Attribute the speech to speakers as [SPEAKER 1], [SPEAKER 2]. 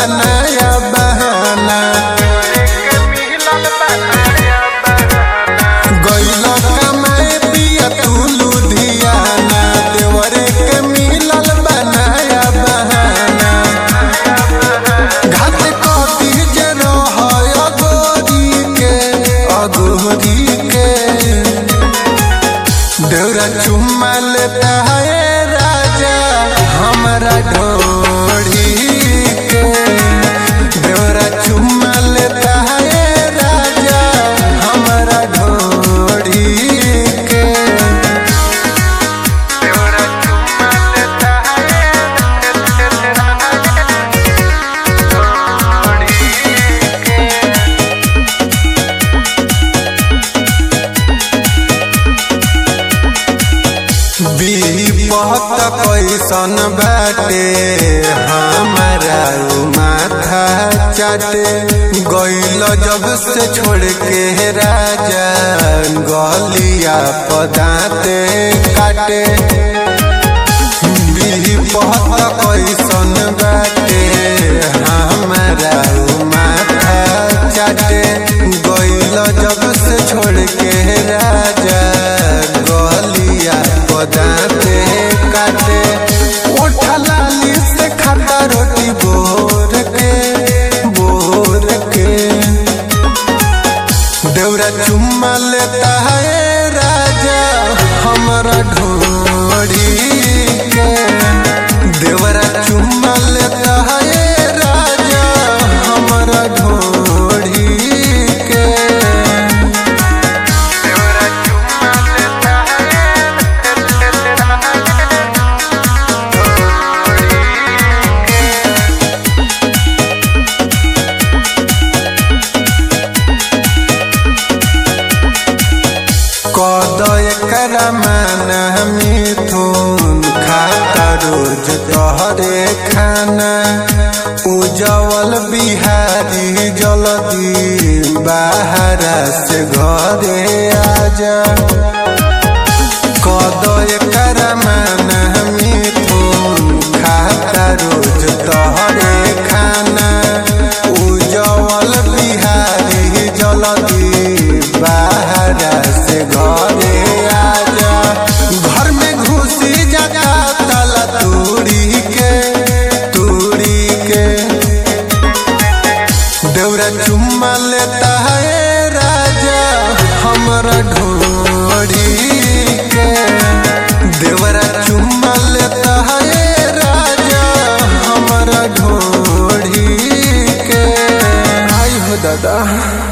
[SPEAKER 1] बनाया बहाना गइल कमाए पिया तू लुधियाना देवरे के मिलल बनाया बहाना घाट कथी जे रहय अगोरी के अगोरी के देवरा चुम्मा लेता है राजा हमारा ढोड़ी के देवरा चुम्मा लेता है राजा हमारा ढोड़ी के देवरा चुम्मा लेता विपत कैसन बाटे हमारा उ माथा चाटे गइल जब से छोड़ के राजा गलिया पदाते काटे विपत कैसन बाटे हमारा उ माथा चाटे गइल जब से छोड़ के राजा गलिया पदाते काटे ओठा लाली से खाता रोटी बोर के बोर के देवरा चुम्मा लेता है राजा हमारा ढोड़ी के देवरा चुम्मा लेता है राजा हमारा ढोड़ी के देवरा चुम्मा लेता कद एकरा मान मिथुन खाता रोज तोहरे खाना उजवल बिहारी जल्दी बाहरा से घरे आजा कद एकरा मान मिथुन खाता रोज तोहरे खाना उजवल बिहारी जल्दी बाहरा से घरे आजा घर में घुसी जाता ताला तूड़ी के तूड़ी के देवरा चुम्मा लेता है राजा हमारा ढोड़ी के देवरा चुम्मा लेता है राजा हमारा ढोड़ी के आई हो दादा